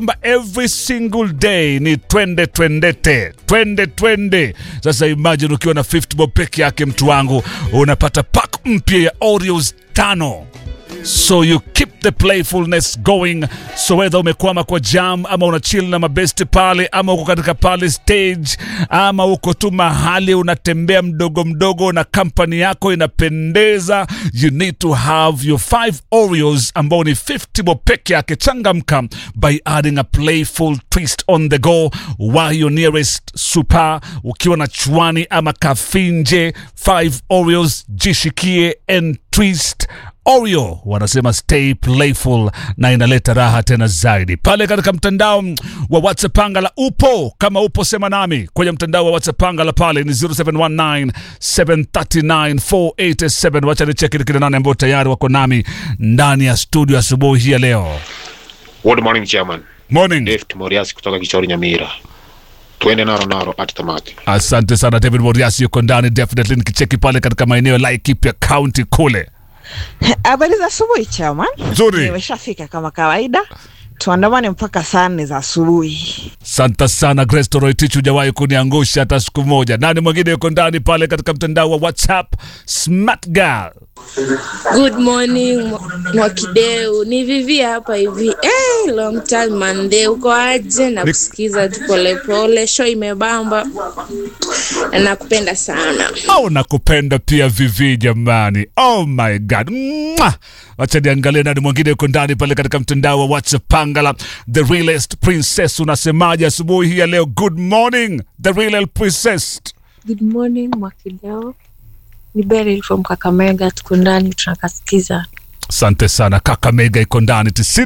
kwamba every single day ni twende twendete twende twende. Sasa imagine ukiwa na 50 bob peke yake, mtu wangu, unapata pack mpya ya Oreos tano so you keep the playfulness going so whether umekwama kwa jam ama una chill na mabesti pale ama uko katika pale stage ama uko tu mahali unatembea mdogo mdogo na kampani yako inapendeza you need to have your five oreos ambao ni 50 bob peke yake changamka by adding a playful twist on the go while your nearest super ukiwa na chwani ama kafinje 5 oreos jishikie and twist Oreo wanasema stay playful na inaleta raha tena zaidi pale katika mtandao wa WhatsApp Pangala. Upo kama upo, sema nami kwenye mtandao wa WhatsApp Pangala pale ni 0719 739 487. Wacha nicheki kile nane ambao tayari wako nami ndani ya studio asubuhi hii ya leo. Good morning chairman. Morning. Dave Moriasi kutoka Kichori Nyamira. Twende naro naro at tamati. Asante sana David Moriasi yuko ndani definitely, nikicheki pale katika maeneo ya Laikipia County kule. Habari za asubuhi chama. Nzuri. Nimeshafika kama kawaida, tuandamane mpaka saa nne za asubuhi. Santa sana Grace Toroitich, hujawahi kuniangusha hata siku moja. Nani mwingine yuko ndani pale katika mtandao wa WhatsApp? Smart Girl. Good morning Mwa- Mwakideu, ni Vivi hapa hivi. Eh, long time mande, uko aje? Na kusikiza tu polepole, show imebamba na nakupenda sana. Au nakupenda pia Vivi jamani. Oh my God. Mwah! Wacha niangalie nani mwingine yuko ndani pale katika mtandao wa WhatsApp. Pangala, the realest princess, unasemaje asubuhi hii ya leo? Good morning, the real princess. Good morning Mwakideo, ni Beryl from Kakamega, tuko ndani tunakasikiza. Asante sana Kakamega iko ndani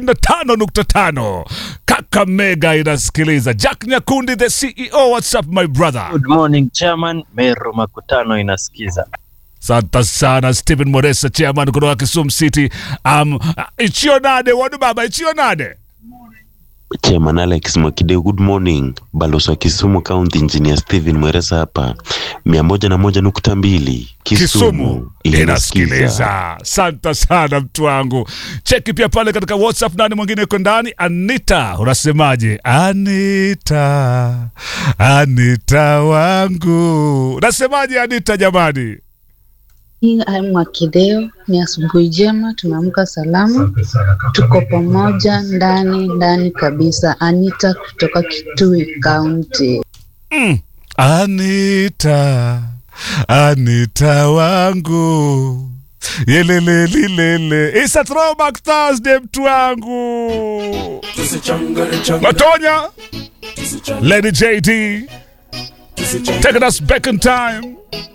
95.5. Kakamega inasikiliza. Jack Nyakundi the CEO, what's up my brother? Good morning chairman, Meru Makutano inasikiza. Asante sana Stephen Moresa, chairman kutoka Kisumu City. Um, ichio nade wadu baba, ichio nade Chairman Alex Mwakideu, good morning. Balozi wa Kisumu County Engineer Steven Mweresa hapa mia moja na moja nukta mbili Kisumu inasikiliza. Asante sana mtu wangu. Cheki pia pale katika WhatsApp, nani mwingine yuko ndani? Anita, unasemaje? Anita, Anita wangu, unasemaje Anita jamani? Mwakideo, ni asubuhi njema, tumeamka salama, tuko pamoja ndani ndani kabisa. Anita kutoka Kitui County. Mm. Anita, Anita wangu yelelelilele It's a throwback Thursday mtu wangu Matonya Lady JD Taking us back in time